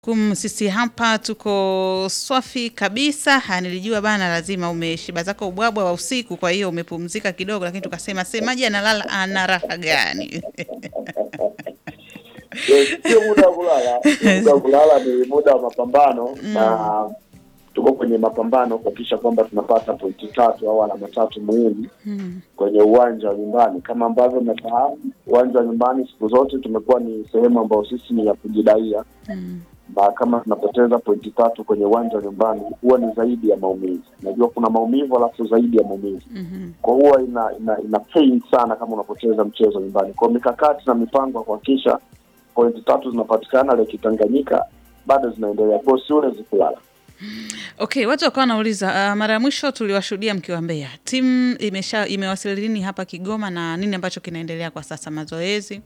kum sisi hapa tuko swafi kabisa. Ha, nilijua bana, lazima umeshiba zako ubwabwa wa usiku, kwa hiyo umepumzika kidogo, lakini tukasema semaji analala ana raha gani? Sio muda wa kulala, sio muda wa kulala, ni muda wa mapambano na tuko kwenye mapambano kuhakikisha kwamba tunapata pointi tatu au alama tatu muhimu kwenye uwanja wa nyumbani. Kama ambavyo mnafahamu, uwanja wa nyumbani siku zote tumekuwa ni sehemu ambayo sisi ni ya kujidaia na kama tunapoteza pointi tatu kwenye uwanja wa nyumbani huwa ni zaidi ya maumivu. Najua kuna maumivu alafu zaidi ya maumivu, kwa huwa ina, ina, ina pain sana kama unapoteza mchezo nyumbani. Kwa mikakati na mipango ya kuhakikisha pointi tatu zinapatikana Lake Tanganyika bado zinaendelea, kwa hiyo siwezi kulala. Okay, watu wakawa wanauliza uh, mara ya mwisho tuliwashuhudia mkiwa Mbeya, timu imesha imewasili lini hapa Kigoma na nini ambacho kinaendelea kwa sasa, mazoezi?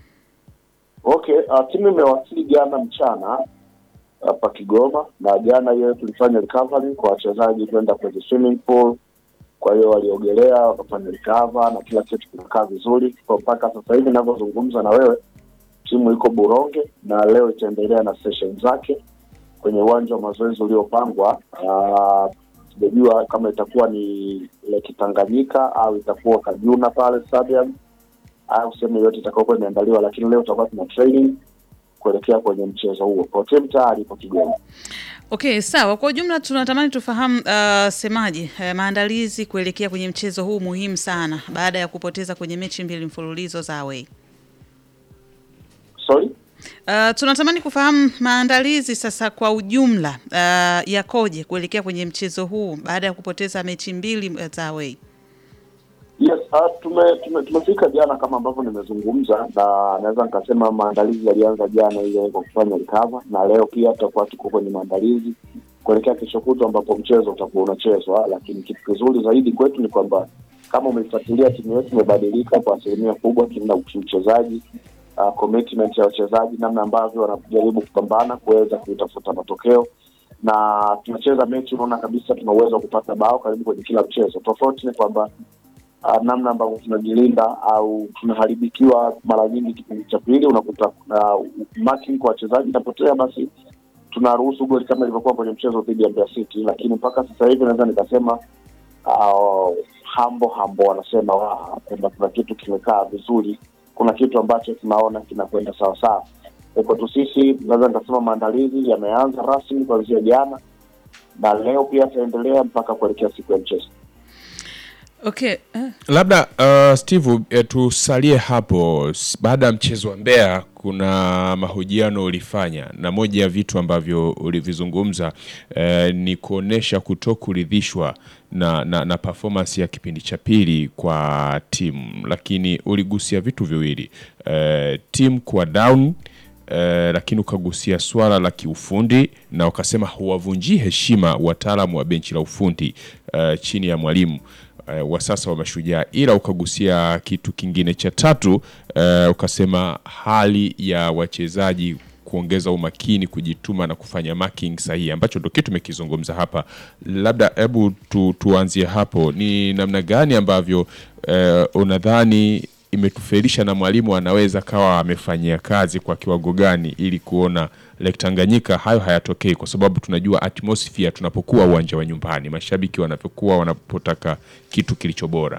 Okay, uh, timu imewasili jana mchana hapa Kigoma, na jana hiyo tulifanya recovery kwa wachezaji kwenda kwenye swimming pool. Kwa hiyo waliogelea wakafanya recover na kila kitu kinakaa vizuri. Kwa mpaka sasa hivi ninavyozungumza na wewe, timu iko Buronge na leo itaendelea na session zake kwenye uwanja wa mazoezi uliopangwa. Uh, sijajua kama itakuwa ni Lake Tanganyika au itakuwa Kajuna pale stadium au sehemu yoyote itakayokuwa imeandaliwa, lakini leo tutakuwa tuna training kuelekea kwenye mchezo huo. Kwa timu tayari ipo Kigoma. Okay, sawa. Kwa ujumla tunatamani tufahamu uh, semaji uh, maandalizi kuelekea kwenye mchezo huu muhimu sana baada ya kupoteza kwenye mechi mbili mfululizo za away. Sorry? Uh, tunatamani kufahamu maandalizi sasa kwa ujumla uh, yakoje kuelekea kwenye mchezo huu baada ya kupoteza mechi mbili uh, za away. Yes, uh, tume, tume, tumefika jana kama ambavyo nimezungumza, na naweza nikasema maandalizi yalianza jana ile kwa kufanya recover, na leo pia tutakuwa tuko kwenye maandalizi kuelekea kesho kutwa ambapo mchezo utakuwa unachezwa. Lakini kitu kizuri zaidi kwetu ni kwamba kama umeifuatilia timu yetu imebadilika kwa asilimia kubwa kimna uchezaji, uh, commitment ya wachezaji, namna ambavyo wanajaribu kupambana kuweza kutafuta matokeo na tunacheza mechi, unaona kabisa tuna uwezo wa kupata bao karibu kwenye kila mchezo. Tofauti ni kwamba uh, namna ambavyo tunajilinda au tunaharibikiwa mara nyingi kipindi cha pili, unakuta uh, marking kwa wachezaji inapotea, basi tunaruhusu goli kama ilivyokuwa kwenye mchezo dhidi ya Mbeya City. Lakini mpaka sasa hivi naweza nikasema uh, hambo hambo wanasema wa kwamba kuna kitu kimekaa vizuri, kuna kitu ambacho tunaona kinakwenda sawasawa. Kwetu sisi naweza nikasema maandalizi yameanza rasmi kuanzia jana na leo pia yataendelea mpaka kuelekea siku ya mchezo. Okay, uh, Labda uh, Steve eh, tusalie hapo. S- Baada ya mchezo wa Mbeya kuna mahojiano ulifanya, na moja ya vitu ambavyo ulivizungumza eh, ni kuonesha kutokuridhishwa na, na, na performance ya kipindi cha pili kwa timu, lakini uligusia vitu viwili eh, timu kuwa down eh, lakini ukagusia swala la kiufundi na ukasema huwavunjii heshima wataalamu wa benchi la ufundi eh, chini ya mwalimu eh, wa sasa wa Mashujaa, ila ukagusia kitu kingine cha tatu eh, ukasema hali ya wachezaji kuongeza umakini, kujituma na kufanya marking sahihi, ambacho ndo kitu tumekizungumza hapa. Labda hebu tu, tuanzie hapo, ni namna gani ambavyo eh, unadhani imetufelisha na mwalimu anaweza kawa amefanyia kazi kwa kiwango gani ili kuona Lake Tanganyika hayo hayatokei, kwa sababu tunajua atmosphere tunapokuwa uwanja wa nyumbani, mashabiki wanavyokuwa wanapotaka kitu kilicho bora.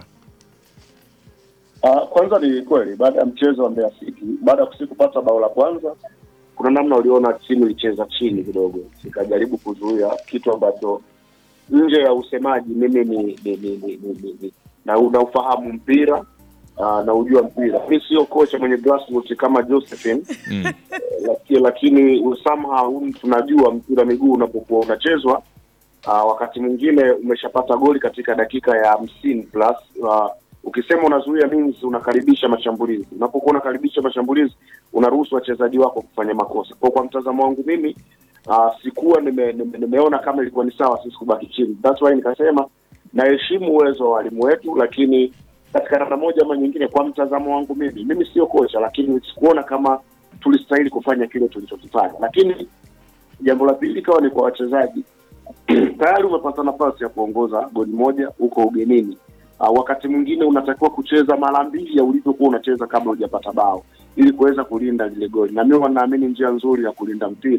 Uh, kwanza ni kweli baada ya mchezo wa Mbeya City, baada ya sisi kupata bao la kwanza, kuna namna uliona timu ilicheza chini kidogo, ikajaribu kuzuia kitu ambacho nje ya usemaji mimi ni, ni, ni, ni, ni, ni, ni na unaufahamu mpira uh, na ujua mpira. Mi sio kocha mwenye grassroots kama Josephine Mm. lakini, lakini somehow tunajua mpira miguu unapokuwa unachezwa uh, wakati mwingine umeshapata goli katika dakika ya hamsini plus uh, ukisema unazuia means unakaribisha mashambulizi. Unapokuwa unakaribisha mashambulizi, unaruhusu wachezaji wako kufanya makosa. Kwa kwa mtazamo wangu mimi uh, sikuwa nime, nime, nimeona kama ilikuwa ni sawa sisi kubaki chini. That's why nikasema naheshimu uwezo wa walimu wetu, lakini katika namna moja ama nyingine, kwa mtazamo wangu mimi, mimi sio kocha, lakini sikuona kama tulistahili kufanya kile tulichokifanya. Lakini jambo la pili ikawa ni kwa wachezaji tayari umepata nafasi ya kuongoza goli moja huko ugenini. Uh, wakati mwingine unatakiwa kucheza mara mbili ya ulivyokuwa unacheza kabla hujapata bao ili kuweza kulinda lile goli, na mimi naamini njia nzuri ya kulinda mpira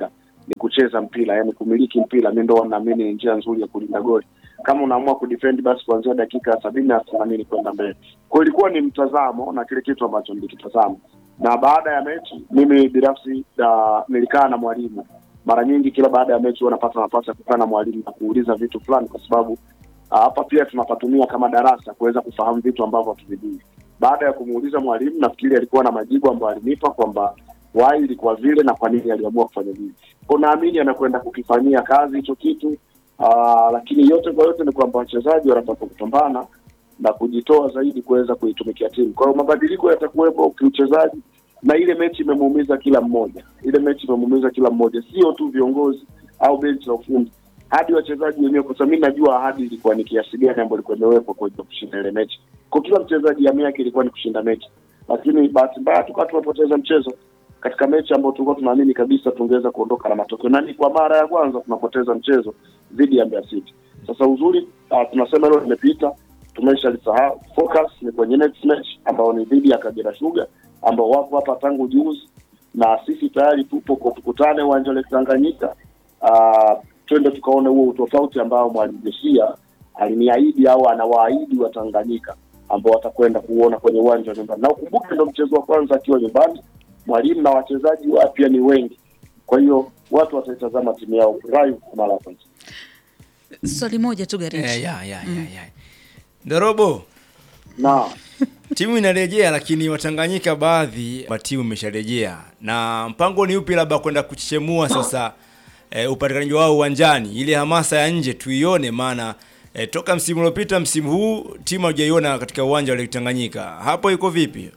ni kucheza mpira, yani kumiliki mpira. Mi ndo naamini ni njia nzuri ya kulinda goli. Kama unaamua kudefend, basi kuanzia dakika ya sabini na themanini kwenda mbele. Kwa hiyo ilikuwa ni mtazamo na kile kitu ambacho nilikitazama, na baada ya mechi mimi binafsi uh, nilikaa na mwalimu mara nyingi. Kila baada ya mechi huwa napata nafasi ya kukaa na mwalimu na kuuliza vitu fulani, kwa sababu ah, hapa pia tunapatumia kama darasa kuweza kufahamu vitu ambavyo hatuvijui. Baada ya kumuuliza mwalimu, nafikiri alikuwa na majibu ambayo alinipa kwamba why ilikuwa vile na kwa nini aliamua kufanya vile. Kwa naamini anakwenda kukifanyia kazi hicho kitu. Aa, lakini yote kwa yote ni kwamba wachezaji wanapaswa kupambana na kujitoa zaidi kuweza kuitumikia timu. Kwa hiyo mabadiliko yatakuwepo kiuchezaji, na ile mechi imemuumiza kila mmoja. Ile mechi imemuumiza kila mmoja, sio tu viongozi au benchi la ufundi, hadi wachezaji wenyewe, kwa sababu mimi najua ahadi ilikuwa ni kiasi gani ambayo ilikuwa imewekwa kwa ajili ya kushinda ile mechi. Kwa kila mchezaji hamu yake ilikuwa ni kushinda mechi, lakini bahati mbaya tukawa tumepoteza mchezo katika mechi ambayo tulikuwa tunaamini kabisa tungeweza kuondoka na matokeo, na ni kwa mara ya kwanza tunapoteza mchezo dhidi ya Mbeya City. Sasa uzuri uh, tunasema hilo limepita, tumeshalisahau. Focus ni kwenye next match ambao ni dhidi ya Kagera Sugar ambao wapo hapa tangu juzi, na sisi tayari tupo kwa tukutane uwanja wa Lake Tanganyika. Uh, twende tukaone huo utofauti ambao mwalimu Jesia aliniahidi au anawaahidi wa Tanganyika ambao watakwenda kuona kwenye uwanja wa nyumbani, na ukumbuke ndo mchezo wa kwanza akiwa nyumbani mwalimu na wachezaji wapya ni wengi, kwa hiyo watu wataitazama timu yao live kwa mara ya kwanza. Swali moja tu Garichi. Eh, ya, ya, ya, ya. Ndorobo, Na timu inarejea, lakini Watanganyika baadhi wa timu imesharejea, na mpango ni upi labda kwenda kuchechemua sasa e, upatikanaji wao uwanjani, ile hamasa ya nje tuione, maana e, toka msimu uliopita msimu huu timu hujaiona katika uwanja wa Lake Tanganyika. Hapo iko vipi?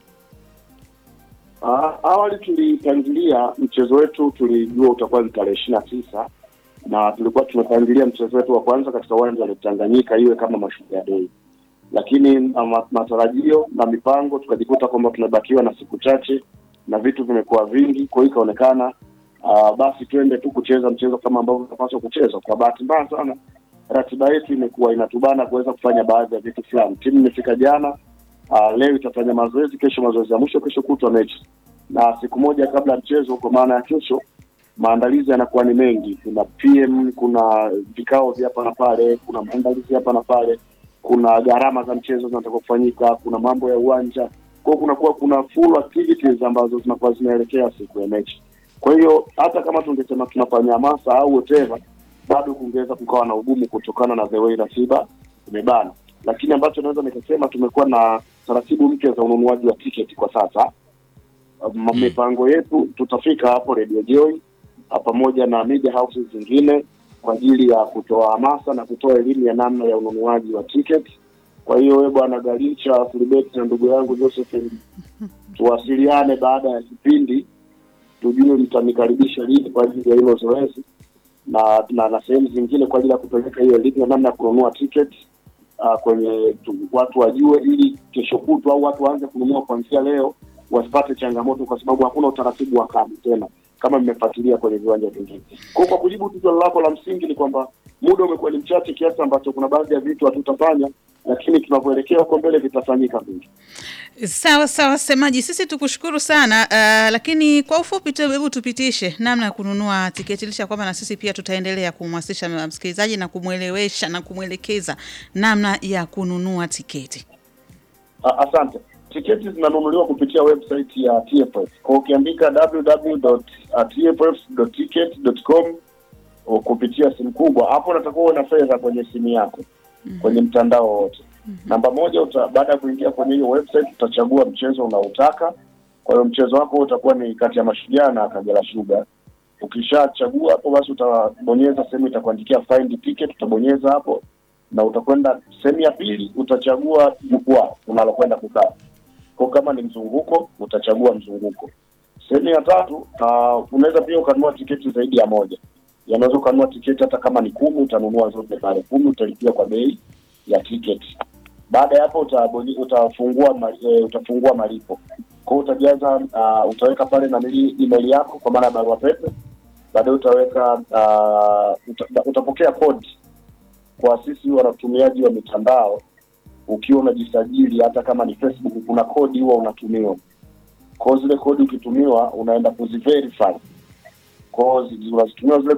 ah, awali tulipangilia mchezo wetu, tulijua utakuwa ni tarehe ishirini na tisa na tulikuwa tumepangilia mchezo wetu wa kwanza katika uwanja wa Lake Tanganyika iwe kama Mashujaa Day, lakini na ma- matarajio na mipango tukajikuta kwamba tumebakiwa na siku chache na vitu vimekuwa vingi, kwa hiyo ikaonekana uh, basi twende tu kucheza mchezo kama ambavyo unapaswa kuchezwa. Kwa bahati mbaya sana ratiba yetu imekuwa inatubana kuweza kufanya baadhi ya vitu fulani. Timu imefika jana, uh, leo itafanya mazoezi, kesho mazoezi ya mwisho, kesho kutwa mechi, na siku moja kabla ya mchezo, kwa maana ya kesho maandalizi yanakuwa ni mengi. Kuna PM, kuna vikao vya hapa na pale, kuna maandalizi hapa na pale, kuna gharama za mchezo zinatakiwa kufanyika, kuna mambo ya uwanja. Kwa hiyo kunakuwa kuna full activities ambazo zinakuwa zinaelekea siku ya mechi. Kwa hiyo hata kama tungesema tunafanya hamasa au whatever, bado kungeweza kukawa na ugumu kutokana na the way ratiba imebana. Lakini ambacho naweza nikasema tumekuwa na taratibu mpya za ununuaji wa tiketi kwa sasa. Um, mipango yetu tutafika hapo Radio Joy ah, pamoja na media houses zingine kwa ajili ya kutoa hamasa na kutoa elimu ya namna ya ununuaji wa tiketi. Kwa hiyo wewe bwana Galicha Filibert na ndugu yangu Joseph, tuwasiliane baada ya kipindi tujue mtanikaribisha lini kwa ajili ya hilo zoezi na na, na sehemu zingine kwa ajili ya kupeleka hiyo elimu ya namna ya kununua tiketi uh, kwenye tu, watu wajue, ili kesho kutwa au watu waanze kununua kuanzia leo, wasipate changamoto, kwa sababu hakuna utaratibu wa kadi tena kama mmefuatilia kwenye viwanja vingine. Kwa hiyo kwa kujibu tu swali lako la msingi ni kwamba muda umekuwa ni mchache kiasi ambacho kuna baadhi ya vitu hatutafanya, lakini tunavyoelekea huko mbele vitafanyika vingi. Sawa sawa, semaji, sisi tukushukuru sana uh, lakini kwa ufupi tu, hebu tupitishe namna ya kununua tiketi, licha ya kwamba na sisi pia tutaendelea kumhamasisha msikilizaji na kumwelewesha na kumwelekeza namna ya kununua tiketi. A- Asante. Tiketi zinanunuliwa kupitia website ya TFF. Kwa ukiandika www.tff.ticket.com o- kupitia simu kubwa, hapo unatakiwa uwe na fedha kwenye simu yako kwenye mtandao wote. Namba moja, uta, baada ya kuingia kwenye hiyo website utachagua mchezo unaotaka. Kwa hiyo mchezo wako utakuwa ni kati ya Mashujaa na Kagera Sugar. Ukishachagua hapo, basi utabonyeza sehemu itakuandikia find ticket, utabonyeza hapo na utakwenda sehemu ya pili, utachagua jukwaa unalokwenda kukaa. Kwa kama ni mzunguko, utachagua mzunguko. Sehemu ya tatu, uh, unaweza pia ukanunua tiketi zaidi ya moja. Yanaweza ukanunua tiketi hata kama ni kumi, utanunua zote pale kumi, utalipia kwa bei ya tiketi. Baada ya hapo utabonye, utafungua ma, e, utafungua malipo. Kwa hiyo utajaza uh, utaweka pale na email yako kwa maana ya barua pepe. Baadaye utaweka uh, uta, utapokea kodi kwa sisi wanatumiaji wa mitandao, ukiwa unajisajili hata kama ni Facebook, kuna kodi huwa unatumiwa. Kwa hiyo zile kodi ukitumiwa, unaenda kuziverify Kwa hiyo zi- zinatumiwa zile